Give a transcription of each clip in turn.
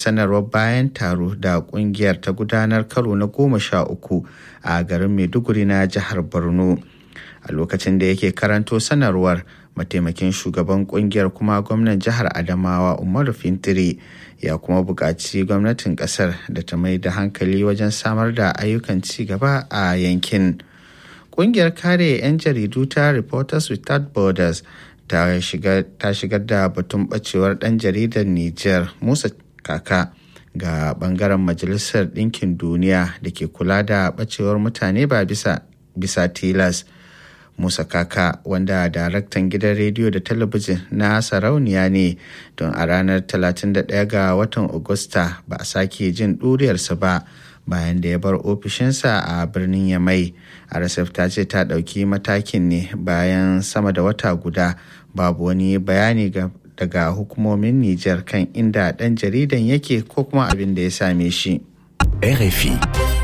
sanarwar bayan taro da kungiyar ta gudanar karo na goma sha uku a garin maiduguri na jihar borno a lokacin da yake karanto sanarwar mataimakin shugaban kungiyar kuma gwamnan jihar adamawa umaru fintiri ya kuma buƙaci gwamnatin ƙasar da ta mai da hankali wajen samar da ayyukan ci gaba a yankin kungiyar kare 'yan jaridu ta reporters without borders ta shigar da batun bacewar ɗan jaridar niger musa kaka ga bangaren majalisar ɗinkin duniya da ke kula da bacewar mutane ba bisa, bisa tilas Musa Kaka wanda daraktan gidan rediyo da talabijin na sarauniya ne don a ranar 31 ga watan Agusta ba a sake jin ɗuriyarsa ba bayan da ya bar ofishinsa a birnin Yamai. RSF ta ce ta ɗauki matakin ne bayan sama da wata guda babu wani bayani daga hukumomin Nijar kan inda ɗan jaridan yake ko kuma abin da ya same shi. RFI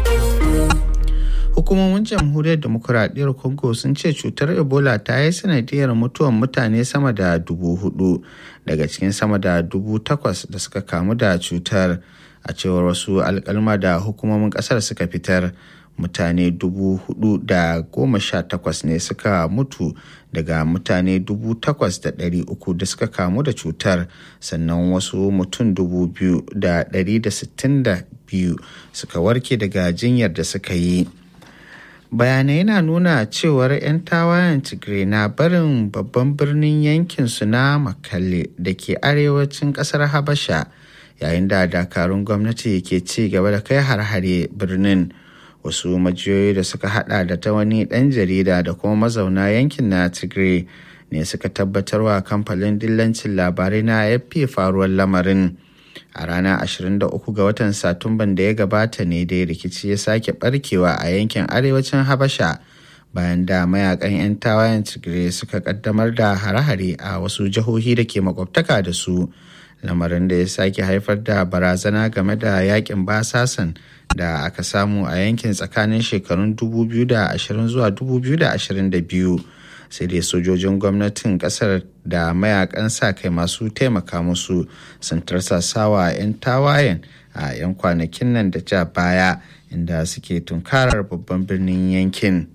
hukumomin jamhuriyar demokuraɗiyyar congo sun ce cutar ebola ta yi sanadiyar mutuwan mutane sama da dubu hudu daga cikin sama da dubu takwas da suka kamu da cutar a cewar wasu alkalma da hukumomin ƙasar suka fitar mutane dubu hudu da goma sha takwas ne suka mutu daga mutane dubu takwas da ɗari uku da suka kamu da cutar sannan wasu mutum dubu biyu da ɗari da sittin da biyu suka warke daga jinyar da suka yi bayanai na nuna cewar 'yan tawayen tigray na barin babban birnin yankinsu na makalle da ke arewacin kasar habasha yayin da dakarun gwamnati ke ci gaba da kai har-hare birnin wasu majiyoyi da suka hada da ta wani dan jarida da kuma mazauna yankin na tigray ne suka tabbatarwa kamfanin dillancin labarai na afp faruwar lamarin a ranar 23 ga watan satumban da ya gabata ne dai rikici ya sake barkewa a yankin arewacin habasha bayan da mayakan 'yan tawayen tigray suka kaddamar da hare-hare a wasu jihohi da ke makwabtaka da su lamarin da ya sake haifar da barazana game da yakin basasan da aka samu a yankin tsakanin shekarun 2020 zuwa 2022 sai dai sojojin gwamnatin kasar da mayakan sa kai masu taimaka musu sun tarsasawa 'yan tawayen a 'yan kwanakin nan da ja baya inda suke tunkarar babban birnin yankin.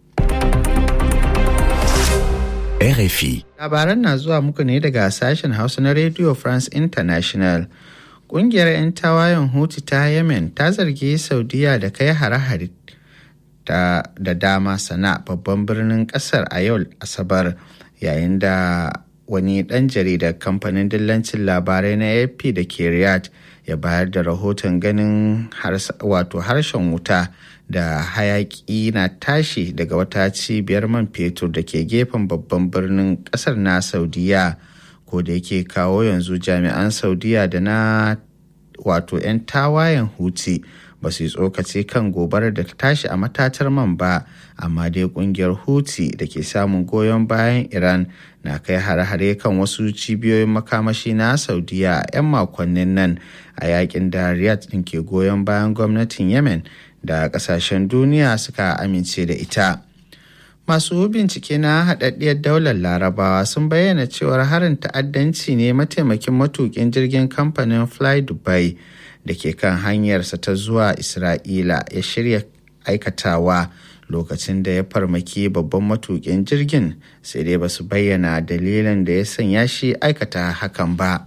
RFI Labaran na zuwa muku ne daga sashen Hausa na Radio France International. Ƙungiyar 'yan tawayen Houthi ta Yemen ta zargi Saudiya da kai hare-hare da dama sana babban birnin kasar a yau asabar yayin da wani ɗan jaridar kamfanin dillancin labarai na ap da ke riyadh ya bayar da rahoton ganin wato harshen wuta da hayaki na tashi daga wata cibiyar man fetur da ke gefen babban birnin kasar na saudiya ko da yake kawo yanzu jami'an saudiya da na wato 'yan tawayen huti ba su yi tsokaci kan gobarar da ta tashi a matatar man ba amma dai kungiyar huti da ke samun goyon bayan iran na kai hare-hare kan wasu cibiyoyin makamashi na saudiya a 'yan makonnin nan a yakin da riyadh din ke goyon bayan gwamnatin yemen da kasashen duniya suka amince da ita masu bincike na haɗaɗɗiyar daular larabawa sun bayyana cewar harin ta'addanci ne mataimakin matukin jirgin kamfanin fly dubai da ke kan hanyarsa ta zuwa isra'ila ya shirya aikatawa lokacin da ya farmaki babban matukin jirgin sai dai ba su bayyana dalilin da ya sanya shi aikata hakan ba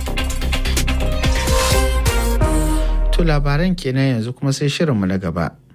to labaran kenan yanzu kuma sai shirinmu na gaba